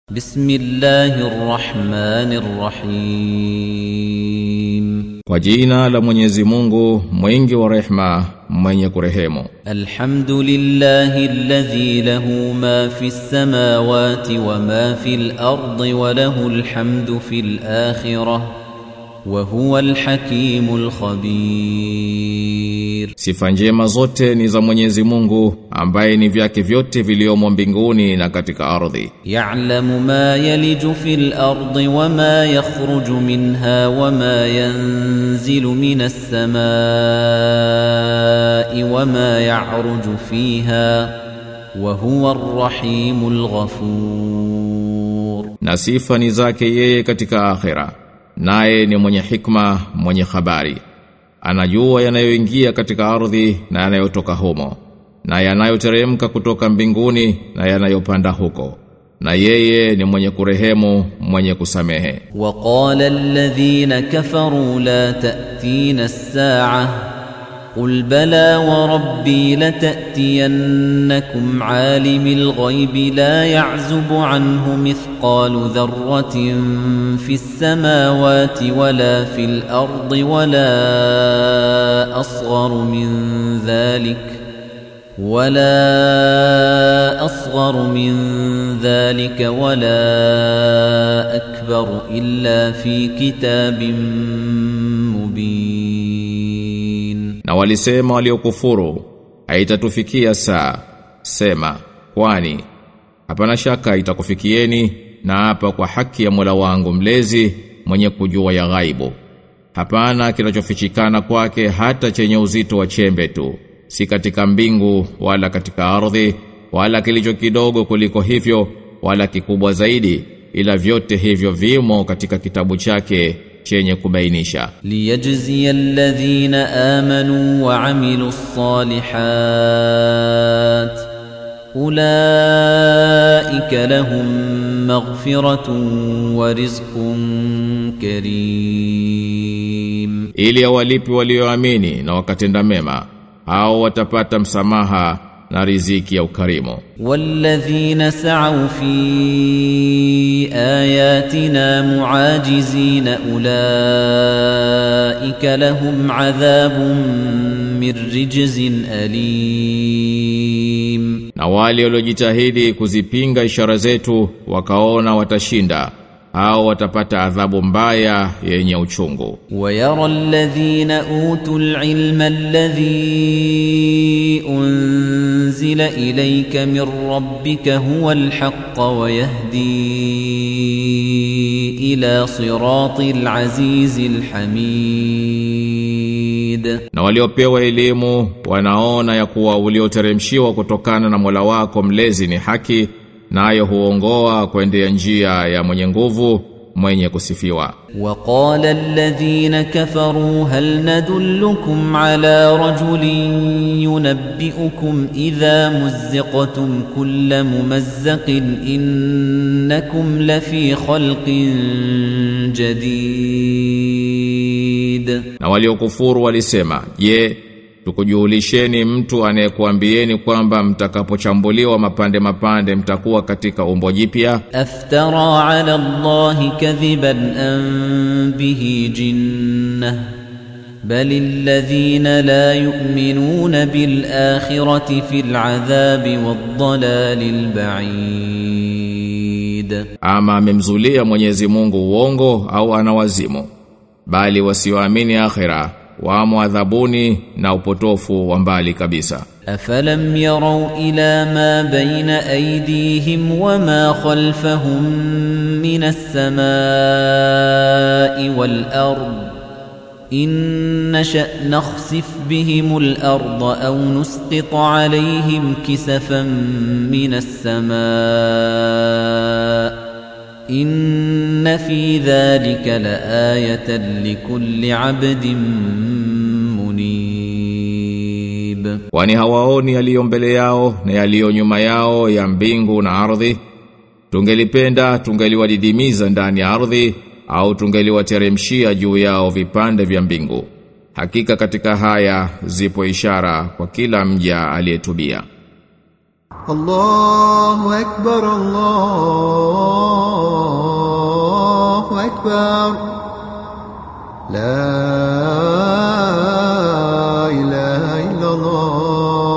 بسم الله الرحمن الرحيم Kwa jina la Mwenyezi Mungu mwingi wa rehma mwenye kurehemu الحمد لله الذي له ما في السماوات وما في الأرض وله الحمد في الآخرة وهو الحكيم الخبير Sifa njema zote ni za Mwenyezi Mungu ambaye ni vyake vyote viliomo mbinguni na katika ardhi يعلم ما يلج في الأرض وما يخرج منها وما ينزل من السماء وما يعرج فيها وهو الرحيم الغفور na sifa ni zake yeye katika akhera naye ni mwenye hikma mwenye habari anajua yanayoingia katika ardhi na yanayotoka humo na yanayoteremka kutoka mbinguni na yanayopanda huko na yeye ni mwenye kurehemu mwenye kusamehe وقال الذين كفروا لا تأتين الساعة قل بلى وربي لتأتينكم عالم الغيب لا يعزب عنه مثقال ذرة في السماوات ولا في الأرض ولا أصغر من ذلك ولا أصغر من ذلك ولا أكبر إلا في كتاب مبين na walisema waliokufuru haitatufikia saa sema kwani hapana shaka itakufikieni na hapa kwa haki ya Mola wangu mlezi mwenye kujua ya ghaibu hapana kinachofichikana kwake hata chenye uzito wa chembe tu si katika mbingu wala katika ardhi wala kilicho kidogo kuliko hivyo wala kikubwa zaidi ila vyote hivyo vimo katika kitabu chake chenye kubainisha ليجزي الذين آمنوا وعملوا الصالحات أولئك لهم مغفرة ورزق كريم ili awalipi walioamini na wakatenda mema hao watapata msamaha na riziki ya ukarimu والذين سعوا في آياتنا معاجزين أولئك لهم عذاب من رجز أليم na wale waliojitahidi kuzipinga ishara zetu wakaona watashinda hao watapata adhabu mbaya yenye uchungu ويرى الذين أوتوا العلم الذي أنزل إليك من ربك هو الحق ويهدي إلى صراط العزيز الحميد na waliopewa elimu wanaona ya kuwa ulioteremshiwa kutokana na Mola wako mlezi ni haki nayo huongoa kuendea njia ya mwenye nguvu mwenye kusifiwa وقال الذين كفروا هل ندلكم على رجل ينبئكم إذا مزقتم كل ممزق إنكم لفي خلق جديد Na waliokufuru walisema, "Je, tukujulisheni mtu anayekuambieni kwamba mtakapochambuliwa mapande mapande mtakuwa katika umbo jipya?" أفترى على الله كذبا أم به جنة بل الذين لا يؤمنون بالآخرة في العذاب والضلال البعيد Ama amemzulia Mwenyezi Mungu uongo au ana wazimu? Bali wasioamini akhira wamo adhabuni na upotofu wa mbali kabisa. أفلم يروا إلى ما بين أيديهم وما خلفهم من السماء والأرض إن نشأ نخسف بهم الأرض أو نسقط عليهم كسفا من السماء إن في ذلك لآية لكل عبد منيب Kwani hawaoni yaliyo mbele yao na yaliyo nyuma yao ya mbingu na ardhi? Tungelipenda tungeliwadidimiza ndani ya ardhi au tungeliwateremshia juu yao vipande vya mbingu. Hakika katika haya zipo ishara kwa kila mja aliyetubia. الله أكبر الله أكبر لا إله إلا الله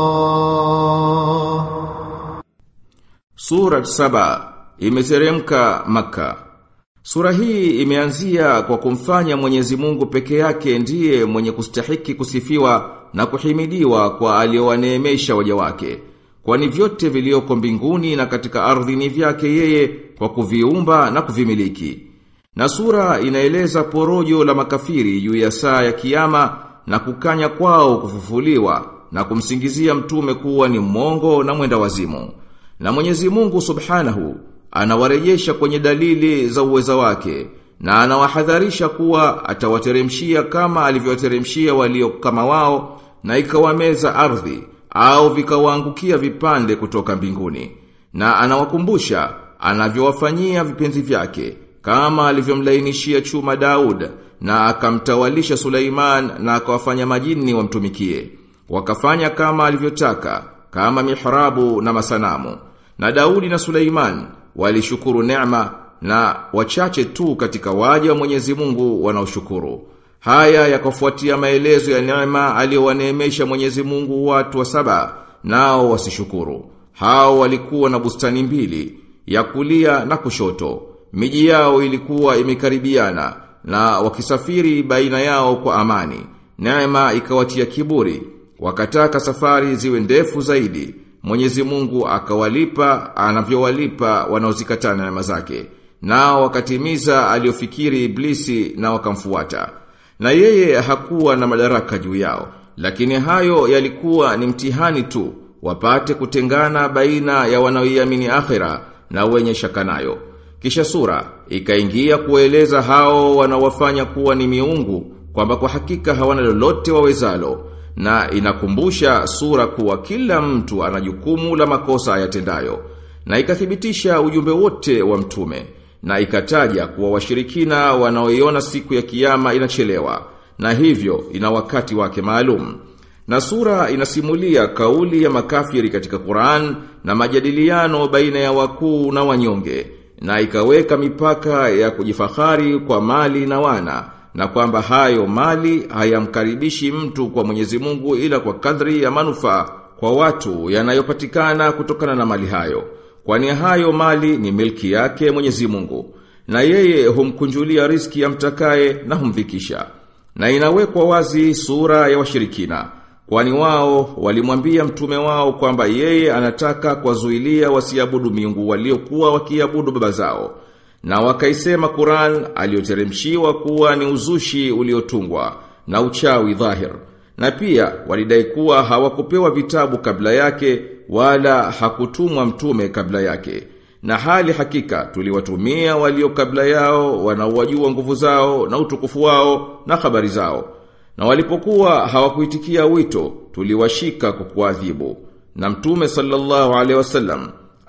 Surat saba imeteremka Makka. Sura hii imeanzia kwa kumfanya Mwenyezi Mungu peke yake ndiye mwenye kustahiki kusifiwa na kuhimidiwa kwa aliowaneemesha waja wake. Kwani vyote vilioko mbinguni na katika ardhi ni vyake yeye kwa kuviumba na kuvimiliki. Na sura inaeleza porojo la makafiri juu ya saa ya kiyama na kukanya kwao kufufuliwa na kumsingizia mtume kuwa ni mwongo na mwenda wazimu. Na Mwenyezi Mungu Subhanahu anawarejesha kwenye dalili za uweza wake na anawahadharisha kuwa atawateremshia kama alivyowateremshia walio kama wao na ikawameza ardhi au vikawaangukia vipande kutoka mbinguni. Na anawakumbusha anavyowafanyia vipenzi vyake kama alivyomlainishia chuma Daud na akamtawalisha Suleiman na akawafanya majini wamtumikie. Wakafanya kama alivyotaka, kama mihrabu na masanamu. Na Daudi na Suleiman walishukuru neema na wachache tu katika waja wa Mwenyezi Mungu wanaoshukuru. Haya yakafuatia maelezo ya neema aliyowaneemesha Mwenyezi Mungu watu wa saba nao wasishukuru. Hao walikuwa na bustani mbili ya kulia na kushoto. Miji yao ilikuwa imekaribiana na wakisafiri baina yao kwa amani. Neema ikawatia kiburi, wakataka safari ziwe ndefu zaidi. Mwenyezi Mungu akawalipa anavyowalipa wanaozikataa neema zake. Nao wakatimiza aliyofikiri Iblisi na wakamfuata. Na yeye hakuwa na madaraka juu yao, lakini hayo yalikuwa ni mtihani tu, wapate kutengana baina ya wanaoiamini akhira na wenye shaka nayo. Kisha sura ikaingia kueleza hao wanaowafanya kuwa ni miungu kwamba kwa hakika hawana lolote wawezalo na inakumbusha sura kuwa kila mtu ana jukumu la makosa ayatendayo na ikathibitisha ujumbe wote wa mtume na ikataja kuwa washirikina wanaoiona siku ya kiyama inachelewa na hivyo ina wakati wake maalum na sura inasimulia kauli ya makafiri katika Qur'an na majadiliano baina ya wakuu na wanyonge na ikaweka mipaka ya kujifahari kwa mali na wana na kwamba hayo mali hayamkaribishi mtu kwa Mwenyezi Mungu ila kwa kadri ya manufaa kwa watu yanayopatikana kutokana na mali hayo kwani hayo mali ni milki yake Mwenyezi Mungu na yeye humkunjulia riski ya mtakaye na humvikisha na inawekwa wazi sura ya washirikina kwani wao walimwambia mtume wao kwamba yeye anataka kuwazuilia wasiabudu miungu waliokuwa wakiabudu baba zao na wakaisema Qur'an aliyoteremshiwa kuwa ni uzushi uliotungwa na uchawi dhahir. Na pia walidai kuwa hawakupewa vitabu kabla yake wala hakutumwa mtume kabla yake. Na hali hakika tuliwatumia walio kabla yao wanaowajua nguvu zao na utukufu wao na habari zao. Na walipokuwa hawakuitikia wito tuliwashika kwa kuadhibu. Na mtume sallallahu alaihi wasallam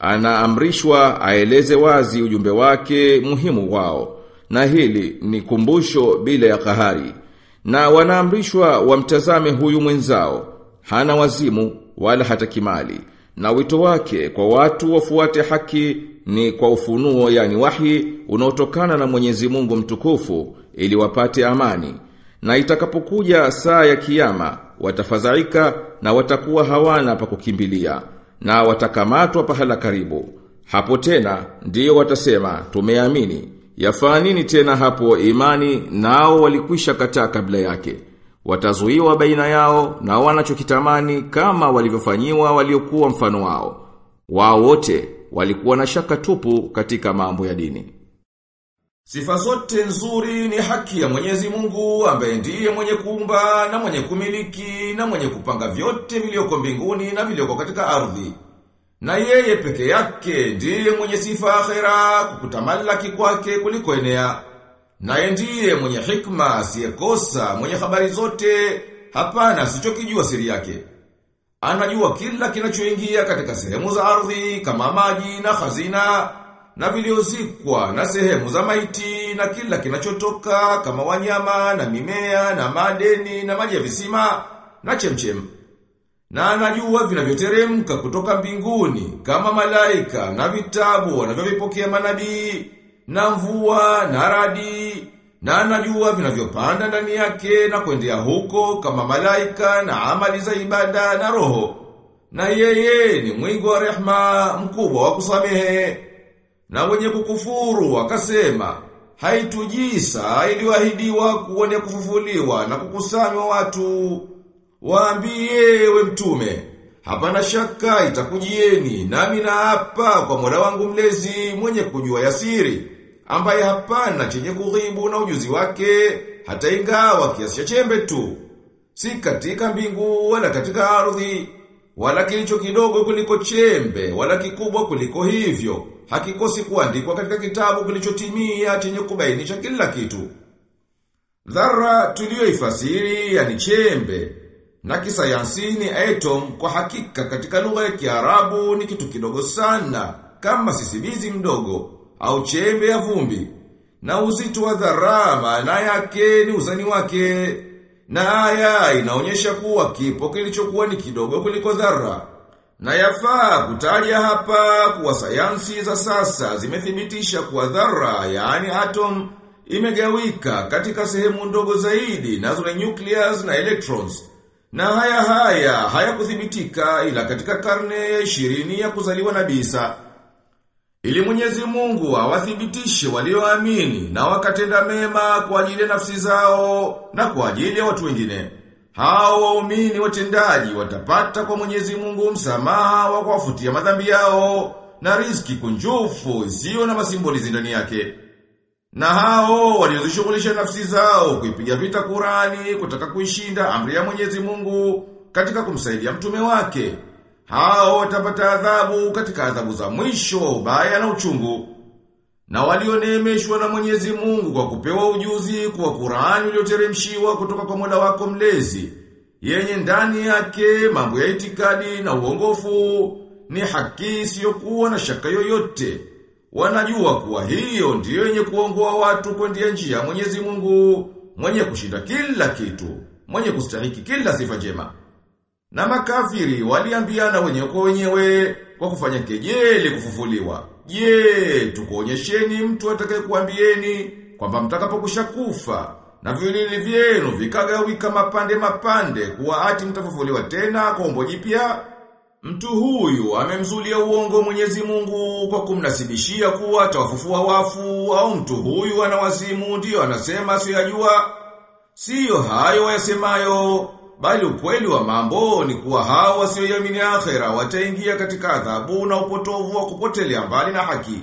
anaamrishwa aeleze wazi ujumbe wake muhimu wao na hili ni kumbusho bila ya kahari na wanaamrishwa wamtazame huyu mwenzao hana wazimu wala hata kimali na wito wake kwa watu wafuate haki ni kwa ufunuo yani wahi unaotokana na Mwenyezi Mungu mtukufu ili wapate amani na itakapokuja saa ya kiyama watafadhaika na watakuwa hawana pa kukimbilia na watakamatwa pahala karibu. Hapo tena ndiyo watasema tumeamini. Yafaa nini tena hapo imani nao walikwisha kataa kabla yake. Watazuiwa baina yao na wanachokitamani kama walivyofanyiwa waliokuwa mfano wao. Wao wote walikuwa na shaka tupu katika mambo ya dini. Sifa zote nzuri ni haki ya Mwenyezi Mungu ambaye ndiye mwenye kuumba na mwenye kumiliki na mwenye kupanga vyote vilioko mbinguni na vilioko katika ardhi. Na yeye peke yake ndiye mwenye sifa akhera kukutamalaki kwake kuliko enea. Naye ndiye mwenye hikma asiyekosa, mwenye habari zote, hapana asichokijua siri yake. Anajua kila kinachoingia katika sehemu za ardhi kama maji na hazina na viliozikwa na sehemu za maiti na kila kinachotoka kama wanyama na mimea na madeni na maji ya visima na chemchem. Na anajua vinavyoteremka kutoka mbinguni kama malaika na vitabu wanavyovipokea manabii na mvua na radi na anajua vinavyopanda ndani yake na kuendea huko kama malaika na amali za ibada na roho. Na yeye ni mwingi wa rehma mkubwa wa kusamehe. Na wenye kukufuru wakasema, haitujisa iliyoahidiwa kuone kufufuliwa na kukusanywa watu. Waambie we mtume, hapana shaka itakujieni nami na hapa kwa Mola wangu mlezi mwenye kujua yasiri, ambaye hapana chenye kughibu na ujuzi wake, hata ingawa kiasi cha chembe tu. Si katika mbingu wala katika ardhi, wala kilicho kidogo kuliko chembe, wala kikubwa kuliko hivyo. Hakikosi kuandikwa katika kitabu kilichotimia chenye kubainisha kila kitu. Dhara tuliyoifasiri yani chembe na kisayansi ni atom kwa hakika katika lugha ya Kiarabu ni kitu kidogo sana kama sisibizi mdogo au chembe ya vumbi. Na uzito wa dhara maana yake ni uzani wake. Na aya inaonyesha kuwa kipo kilichokuwa ni kidogo kuliko dhara. Na yafaa kutaja hapa kuwa sayansi za sasa zimethibitisha kuwa dhara yaani atom imegawika katika sehemu ndogo zaidi nazo ni nucleus na electrons. Na haya haya hayakuthibitika ila katika karne ya ishirini ya kuzaliwa na Isa. Ili Mwenyezi Mungu awathibitishe walioamini na wakatenda mema kwa ajili ya nafsi zao na kwa ajili ya watu wengine. Hao waumini watendaji watapata kwa Mwenyezi Mungu msamaha wa kuwafutia madhambi yao na riziki kunjufu isiyo na masimbolizi ndani yake. Na hao waliozishughulisha nafsi zao kuipiga vita Qurani kutaka kuishinda amri ya Mwenyezi Mungu katika kumsaidia mtume wake. Hao watapata adhabu katika adhabu za mwisho ubaya na uchungu. Na walioneemeshwa na Mwenyezi Mungu kwa kupewa ujuzi kwa Qurani ulioteremshiwa kutoka kwa Mola wako mlezi yenye ndani yake mambo ya itikadi na uongofu ni haki isiyokuwa na shaka yoyote. Wanajua kuwa hiyo ndiyo yenye kuongoa watu kwendea njia ya Mwenyezi Mungu, mwenye kushinda kila kitu, mwenye kustahiki kila sifa njema. Na makafiri waliambiana wenyewe kwa wenyewe kwa kufanya kejeli kufufuliwa. Je, tukuonyesheni mtu atakayekuambieni kwamba mtakapokusha kufa na vilili vyenu vikagawika mapande mapande kuwa ati mtafufuliwa tena kwa umbo jipya? Mtu huyu amemzulia uongo Mwenyezi Mungu kwa kumnasibishia kuwa atawafufua wafu au mtu huyu ana wazimu ndio anasema asiyajua. Siyo hayo wayasemayo bali ukweli wa mambo ni kuwa hao wasioamini akhera wataingia katika adhabu na upotovu wa kupotelea mbali na haki.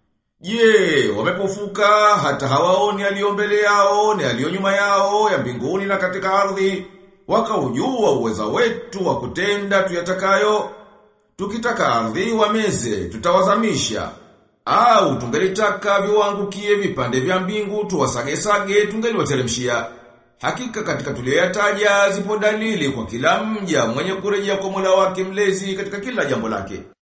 Je, wamepofuka hata hawaoni aliyo mbele yao ni aliyo nyuma yao ya mbinguni na katika ardhi wakaujua uweza wetu wa kutenda tuyatakayo. Tukitaka ardhi wameze, tutawazamisha. Au tungelitaka viwangukie vipande vya mbingu tuwasage-sage tungeliwateremshia. Hakika katika tuliyoyataja zipo dalili kwa kila mja mwenye kurejea kwa Mola wake mlezi katika kila jambo lake.